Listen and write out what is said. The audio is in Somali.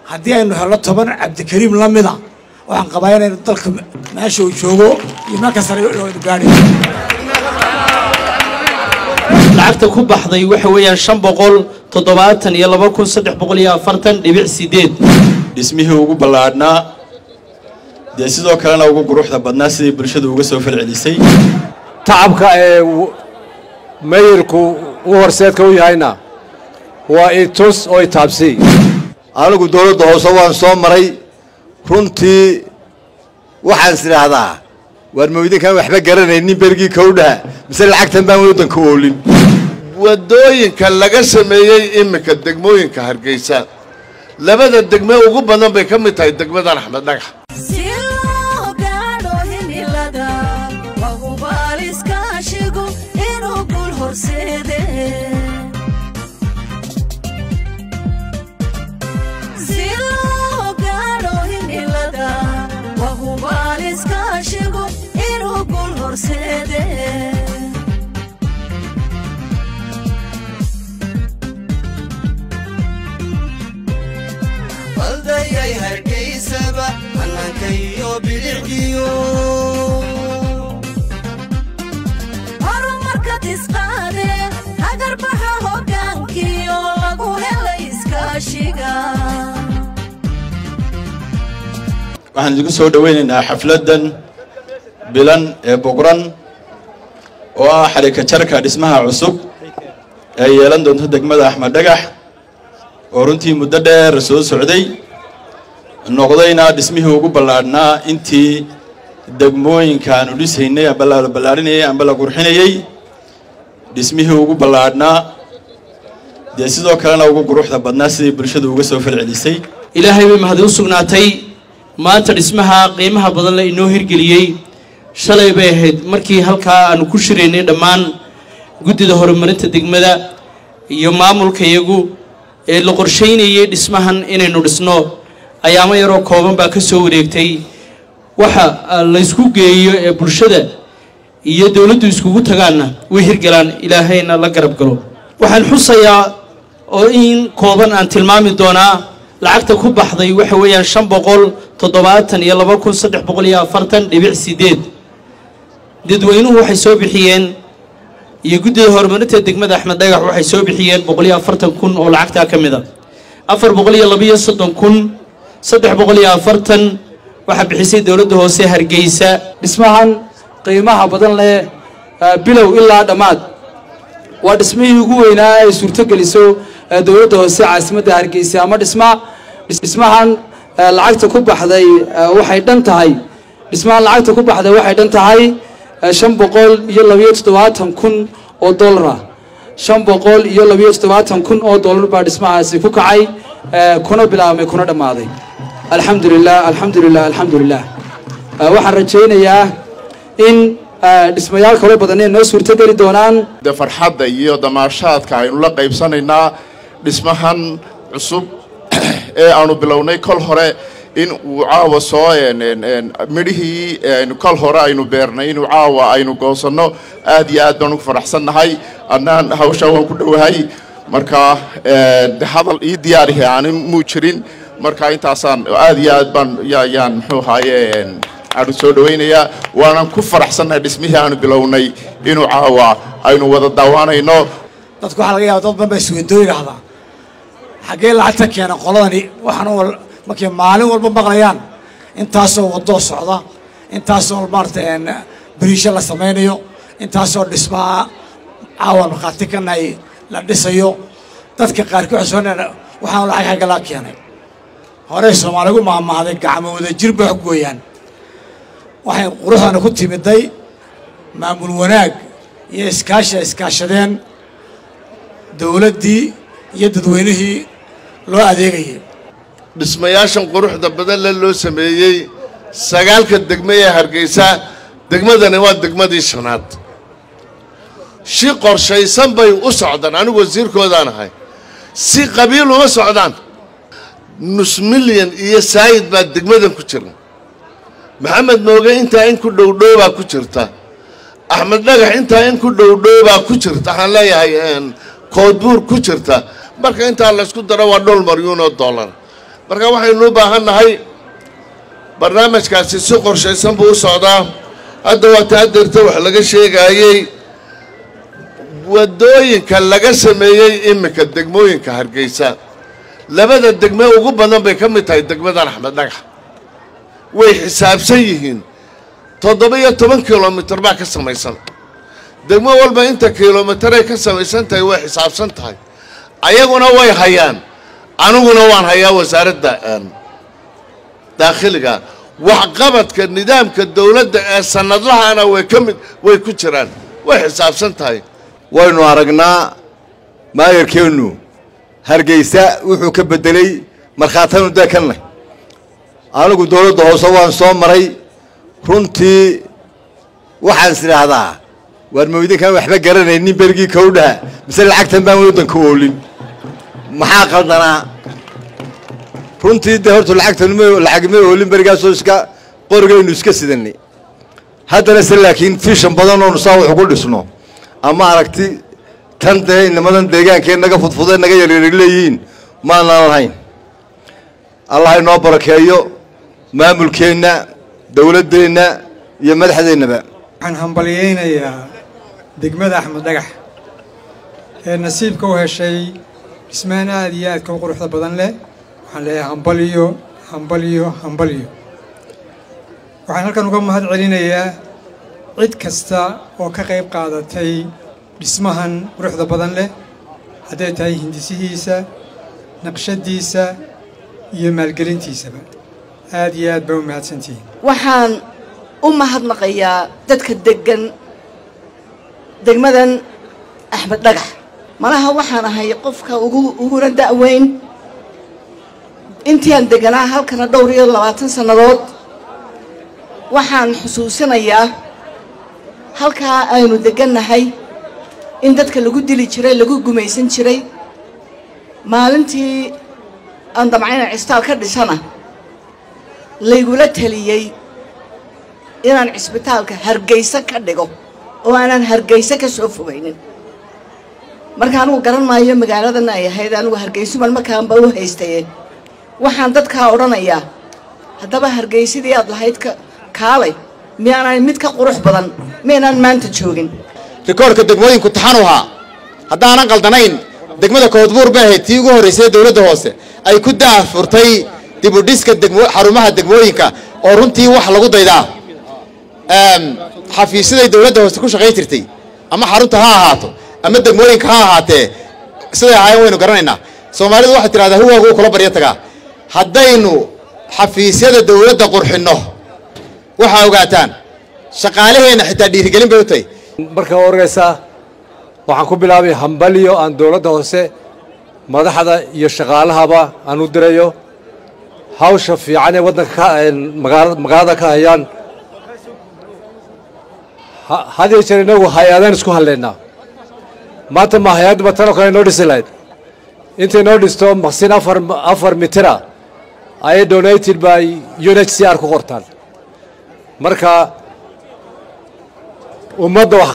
haddii aynu helno toban cabdikariim la mida waxaan qabaa inaynu dalka meesha uu joogo iyo meel kastana aynu gaadhi lacagta ku baxday waxa weeyaan shan boqol toddobaatan iyo laba kun saddex boqol iyo afartan dhibic sideed dhismihii ugu ballaadhnaa dee sidoo kalena ugu quruxda badnaa siday bulshadu uga soo falcelisay tacabka ee mayirku u horseedka u yahayna waa itus oo itaabsi anigu dowladda hoose waan soo maray runtii waxaan is idhaahdaa waar mawdinkaan waxba garanaynin bergii kowdhaha mise lacagtan baan waddanka oolin waddooyinka laga sameeyey iminka degmooyinka hargeysa labada degme ugu badan bay ka mid tahay degmadan axmed dhagax baldayay hargeysaba hannaankayo bilicdiyo horumarka tisqaade hagarbaxa hoggaankiyo lagu helay iskaashiga waxaan idinku soo dhoweynaynaa xafladdan bilan ee boqran oo ah xadhika jarka dhismaha cusub ee yeelan doonto degmada axmed dhagax oo runtii muddo dheer soo socday noqdayna dhismihii ugu ballaadhnaa intii degmooyinka aanu dhisaynay amba la ballaadhinayay amba la qurxinayey dhismihii ugu ballaadhnaa dee sidoo kalena ugu quruxda badnaa siday bulshadu uga soo falcelisay ilaahay bay mahadi u sugnaatay maanta dhismaha qiimaha badan la inoo hirgeliyey shalay bay ahayd markii halkaa aanu ku shiraynay dhammaan guddida horumarinta degmada iyo maamulka iyagu ee la qorshaynayay dhismahan inaynu dhisno ayaamo yaroo kooban baa ka soo wareegtay waxa laysku geeyo ee bulshada iyo dowladdu iskugu tagaanna way hirgalaan ilaahayna la garab galo waxaan xusayaa oo in kooban aan tilmaami doonaa lacagta ku baxday waxa weeyaan shan boqol toddobaatan iyo laba kun saddex boqol iyo afartan dhibic sideed dadweynuhu waxay soo bixiyeen iyo guddida horumarinta degmada axmed dhagax waxay soo bixiyeen boqol iyo afartan kun oo lacagtaa ka mid a afar boqol iyo labaiyo soddon kun saddex boqol iyo afartan waxaa bixisay dowladda hoose hargeysa dhismahan qiimaha badan leh bilow ilaa dhammaad waa dhismihii ugu weynaa ay suurtogeliso dowladda hoose caasimadda hargeysa ama dhisma dhismahan lacagta ku baxday waxay dhan tahay dhismahan lacagta ku baxday waxay dhan tahay shan boqol iyo labayo toddobaatan kun oo dollara shan boqol iyo labayo toddobaatan kun oo dollar baa dhismahaasi ku kacay kuna bilaabmay kuna dhammaaday alxamdu lilah alxamdu lilah alxamdu lilah waxaan rajaynayaa in dhismayaal kaloo badan ay noo suurtogeli doonaan de farxadda iyo damaashaadka aynu la qaybsanaynaa dhismahan cusub ee aanu bilownay kol hore in uu caawa soo midhihii kol hore aynu beernay inuu caawa aynu goosanno aad iyo aad baan ugu faraxsannahay annaan hawshaa waan ku dhowahay marka de hadal ii diyaarihi aanin muu jirin marka intaasaan aad iyo aad baan yayaan muxuu ahaaye aanu soo dhawaynayaa waanan ku faraxsannahay dhismihii aanu bilownay inuu caawa aynu wada daawaanayno dadku waxaa laga yaaba dad badan baa isweyndoo yidhaahdaa xaggee lacagta keena qoladani waxaan markay maalin walba maqlayaan intaasoo wadoo socda intaasoo maarata beriisho la samaynayo intaasoo dhismaa caawa markhaati ka nahay la dhisayo dadka qaarkii waxay soo waxaan lacag xagga laa keenay horey soomaaligu maahmaahday gacmo wada jir bay wax gooyaan waxay quruxdana ku timiday maamul wanaag iyo iskaasha iskaashadeen dowladdii iyo dadweynihii loo adeegayay dhismayaashan quruxda badan le loo sameeyey sagaalka degme ee hargeysa degmadani waa degmadii shanaad si qorshaysan bay u socdaan anigu wasiirkoodaan ahay si qabiil uma socdaan nus milyan iyo saayid baa degmadan ku jira maxamed mooge intaa in ku dhowdhoobaa ku jirta axmed dhagax intaa in ku dhowdhoobaa ku jirta waxaan leeyahay koodbuur ku jirta marka intaa laysku daro waa dhowr maryuun oo dollar marka waxaynu u baahan nahay barnaamijkaasi si qorshaysan buu u socdaa hadda waa taadirta wax laga sheegaayey waddooyinka laga sameeyey iminka degmooyinka hargeysa labada degme ugu badan bay ka mid tahay degmadan axmed dhagax way xisaabsan yihiin toddoba iyo toban kilomitir baa ka samaysan degmo walba inta kilomitray ka samaysan tahay way xisaabsan tahay ayaguna way hayaan aniguna waan hayaa wasaaradda daakhiliga waxqabadka nidaamka dowladda ee sanadlahana way ka mid way ku jiraan way xisaabsan tahay waynu aragnaa maayarkeennu hargeysa wuxuu ka beddelay markhaatanu deekanleh anigu dowladda hoose waan soo maray runtii waxaan is idhaahdaa waar mawdinkaan waxba garanaynin berigii kowdhaha mise lacagtan baan waddanka oolin maxaa qaldanaa runtii dee horta lacagtan lacagma oolin berigaasoo iska qorigaynu iska sidanay haddana se laakiin fishan badan oonu saa wax ugu dhisno ama aragti tan dee inamadan deegaankee naga fudfudee naga yaryari leeyihiin maanaan lahayn allah inoo barakeeyo maamulkeenna dowladdeenna iyo madaxdeennaba waxaan hambalyaynayaa degmada axmed dhagax ee nasiibka u heshay dhismaan aad iyo aadka u quruxda badan leh waxaan leeyahay hambalyo hambalyo hambalyo waxaan halkan uga mahad celinayaa cid kasta oo ka qayb qaadatay dhismahan quruxda badan leh hadday tahay hindisihiisa naqshadiisa iyo maalgelintiisaba aad iyo aad baa u mahadsantihiin waxaan u mahadnaqayaa dadka deggan degmadan axmed dhagax malaha waxaan ahay qofka ugu uguna da'weyn intiaan deganaa halkana dhowr iyo labaatan sannadood waxaan xusuusinayaa halkaa aynu deggannahay in dadka lagu dili jiray lagu gumaysan jiray maalintii aan damcayna cistaal ka dhisana laygula taliyey inaan cisbitaalka hargeysa ka dhigo oo aanan hargeysa ka soo fogaynin marka anugu garan maayo magaaladan ay ahayd anigu hargeysuban markaanba u haystaye waxaan dadkaa odhanayaa haddaba hargeysadii aad lahayd ka kaalay miyaanay mid ka qurux badan miyaynaan maanta joogin rikoorka degmooyinku taxanu ahaa haddaanan qaldanayn degmada koodbuur bay ahayd tii ugu horraysay dowladda hoose ay ku daafurtay dibudhiska degmo xarumaha degmooyinka oo runtii wax lagu daydaa xafiisyaday dowladda hoose ku shaqayn jirtay ama xarunta ha ahaato ama degmooyinka ha ahaatee siday ahaayeen waynu garanaynaa soomaalidu waxay tidhahdaa huwaagu kula baryo tagaa haddaynu xafiisyada dowladda qurxinno waxaa ogaataan shaqaalaheenna xitaa dhiirigelin bay u tahay marka horeysa waxaan ku bilaabay hambalyo aan dowladda hoose madaxda iyo shaqaalahaba aan u dirayo hawsha fiican ee waddanka magaalada ka hayaan had iyo jeer inagu hay-adaan isku hadlaynaa maanta ma hay-adba tanoo kale inoo dhisi lahayd intay noo dhisto maqsin afar afar mitira ayay donated by u n h c r ku qortaan marka ummadda